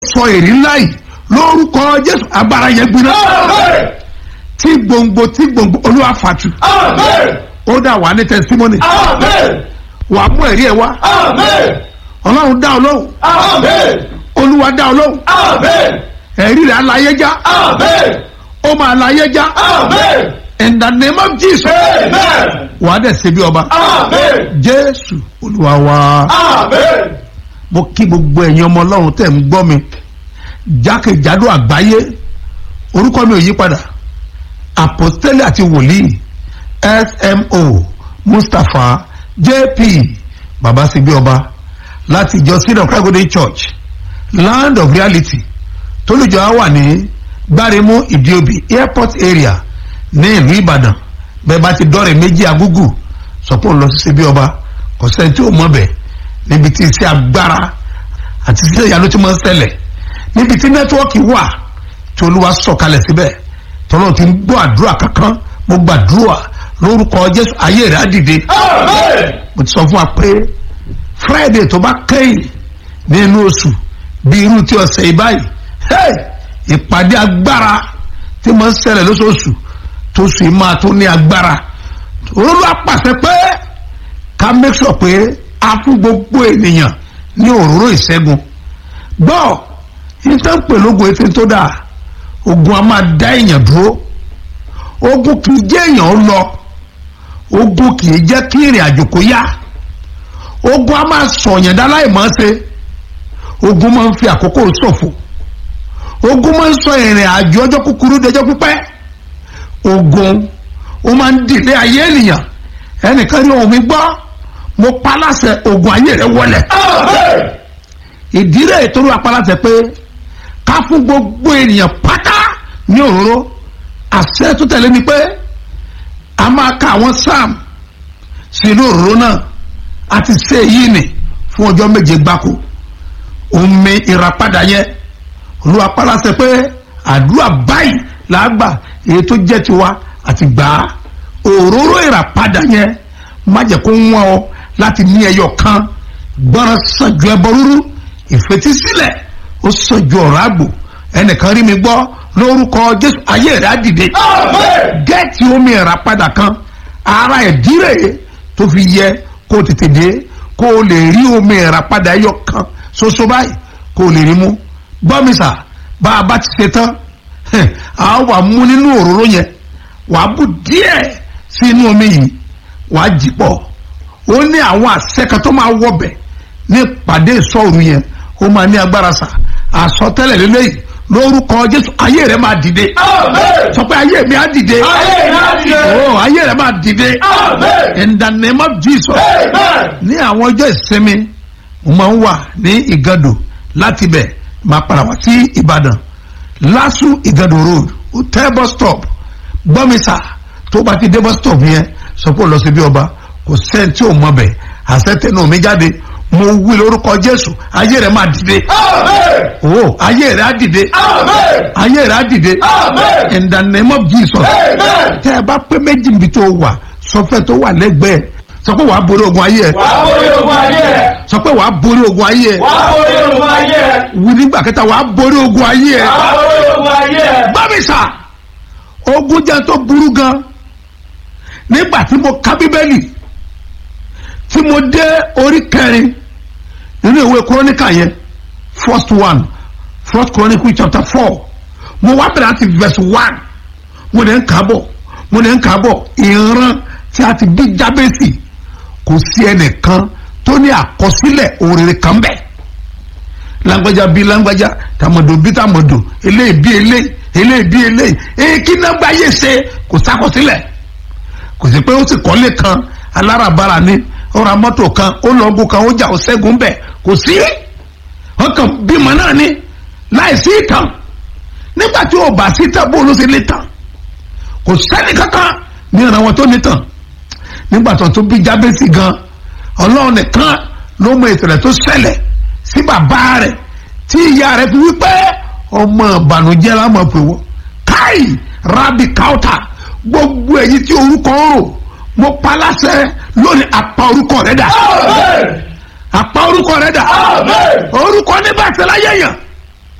sọ èrè ńlá yìí lórúkọ jésù agbára yẹn gbiná Amen. tí gbòǹgbò tí gbòǹgbò olúwa fàtú Amen. ó dà wà ní testimony Amen. wà á mú ẹ̀rí ẹ̀ wá Amen. ọlọ́run dá ọ lóhùn Amen. olúwa dá ọ lóhùn Amen. ẹ̀rí rẹ̀ aláyé já Amen. ó máa láyé já Amen. in the name of jesus Amen. wà á dẹ̀ ṣe bí ọba Amen. jésù olúwa wa Amen. mo kí gbogbo ẹ̀yin ọmọ ọlọ́run tẹ̀ ń gbọ́ mi jákèjádò àgbáyé orúkọ mi ò yí padà àpọ́stélì àti wòlíì smo mustapha jp babasibi ọba láti ìjọ sídọ̀ kragode church land of reality tólùjọ á wà ní gbáremú ìdíobì airport area ní ìlú ìbàdàn bẹ́ẹ̀ bá ti dọ́rẹ̀ méjì agúgù sọ́pọ̀ lọ sí síbi ọba kò sẹ́ni tí ò mọ̀ bẹ́ẹ̀ níbi tí iṣẹ́ agbára àti iṣẹ́ ìyanu tí wọ́n ń ṣẹlẹ̀ níbi tí nẹ́tíwọ́ọ̀kì wà tí olúwa sọ̀kalẹ̀ síbẹ̀ tọ́lọ́ ti ń gbọ́ àdúrà kankan mo gbàdúrà lórúkọ jésù ayé rẹ̀ á dìde Amen. mo ti sọ fún wa pé friday tó bá kẹ́yìn nínú oṣù bí irú tí ọ̀sẹ̀ yìí báyìí hey, ìpàdé agbára tí mo ń ṣẹlẹ̀ lóṣooṣù tó sùn yìí máa tó ní agbára olúwa pàṣẹ pé ká make sure pé a fún gbogbo ènìyàn ní òróró ìṣẹ́gun gbọ́ ìtàn pèlógun etí tó dáa ogun a máa dá èèyàn dúró ogun kì í jẹ́ èèyàn ó lọ ogun kì í jẹ́ kí ìrìn àjò kó yá ogun a máa sọ̀yàn dá láì mọ́ ṣe ogun máa ń fi àkókò ṣòfò ogun máa ń sọ ìrìn àjò ọjọ́ kúkúrú dẹjọ́ pípẹ́ ogun ó máa ń dìde ayé ènìyàn ẹnìkan ní ohun mi gbọ́ mo pa láṣẹ ogun ayé rẹ wọlẹ̀ Amen. ìdílé ètò olúwa pa láṣẹ pé ká fún gbogbo ènìyàn pátá ní òróró àṣẹ tó tẹ̀lé ni pé a máa ka àwọn sam sínú òróró náà a ti ṣe èyí nì fún ọjọ́ méje gbáko omi ìràpadà yẹn olúwa pa láṣẹ pé àdúrà báyìí làá gbà èyí tó jẹ́ tiwa àti gbà á òróró ìràpadà yẹn má jẹ́ kó wọ́n ọ láti ní ẹyọ kan gbọ́ràn sàn ju ẹbọ rúrú ìfetísílẹ̀ ó sàn ju ọ̀rọ̀ àgbò ẹnìkan rí mi gbọ́ lórúkọ jésù ayé rẹ̀ á dìde Amen. gẹ́ẹ̀tì omi ìràpadà kan ara ẹ̀dírè tó fi yẹ kó o tètè dé kó o lè rí omi ìràpadà ẹyọ kan ṣoṣo báyìí kó o lè rí mú gbọ́mísà bá a bá ti ṣe tán a wà mú nínú òróró yẹn wàá bù díẹ̀ sí inú omi yìí wàá jì pọ̀ ó ní àwọn àṣẹ kan tó máa wọbẹ̀ ní ìpàdé ìsọ̀rù yẹn ó máa ní agbára sà àsọtẹ́lẹ̀ lélẹ́yìí lórúkọ jésù ayé rẹ̀ máa dìde Amen. sọ pé ayé mi á dìde Ayé mi á dìde. oh ayé rẹ̀ máa dìde Amen. in the name of jesus Amen. ní àwọn ọjọ́ ìsinmi mo máa ń wà ní ìgàdò láti bẹ̀ máa padà wá sí ìbàdàn lásù ìgàdò road hotel bus stop gbọ́mísà tó bá ti dé bus stop yẹn sọ pé ó lọ sí bí ọba kò sẹ́ni tí ò mọ bẹ̀ àṣetẹnu mi jáde mo wí lórúkọ jésù ayé rẹ̀ máa dìde Amen. oh ayé rẹ̀ á dìde Amen. ayé rẹ̀ á dìde Amen. in the name of jesus Amen. tẹ́ ẹ bá pé méjì níbi tó wà sọfẹ́ tó wà lẹ́gbẹ̀ẹ́ sọ pé wàá borí ogun ayé ẹ Wàá borí ogun ayé ẹ̀. sọ pé wàá borí ogun ayé ẹ Wàá borí ogun ayé ẹ̀. wí nígbà kẹta wàá borí ogun ayé ẹ Wàá borí ogun ayé ẹ̀. gbọ́mísà ogun jẹ́ tó burú gan nígbà tí mo ka bíbélì tí mo dé orí kẹrin nínú ìwé kúrónìkà yẹn first one first chronicle chapter four mo wá bẹ̀rẹ̀ àti verse one mo lè ń kà á bọ̀ mo lè ń kà á bọ̀ ìran tí a ti bí jábẹ́sì kò sí ẹnìkan tó ní àkọsílẹ̀ òrèrè kan bẹ́ẹ̀ lágbájá bí lágbájá tàmọ̀dò bí tàmọ̀dò eléyìí bí eléyìí eléyìí bí eléyìí èyí kí náà gbáyé ṣe kò sákọsílẹ̀ kò sí pé ó sì kọ́lé kan alárabàrà ni ó ra mọ́tò kan ó lọ ogun kan ó jà ó ṣẹ́gun bẹ̀ kò sí wọn kàn bímọ náà ni láì sí ìtàn nígbà tí ó bá sí ìtàn bó ló ṣe lè tàn kò sẹ́ni kankan ní ìran wọn tó ní tàn nígbà tó tó bí jábẹ́sì gan ọlọ́run nìkan ló mọ ìṣẹ̀lẹ̀ tó ṣẹlẹ̀ sí bàbá rẹ̀ tí ìyá rẹ̀ fi wípé ọmọ ìbànújẹ́ la mọ̀ pé wọ́n káì rábì káùtà gbogbo èyí tí orúkọ ń rò mo pa láṣẹ lónìí apá orúkọ rẹ̀ dà Amen. apá orúkọ rẹ̀ dà Amen. orúkọ ní bàtẹ́ láyé yàn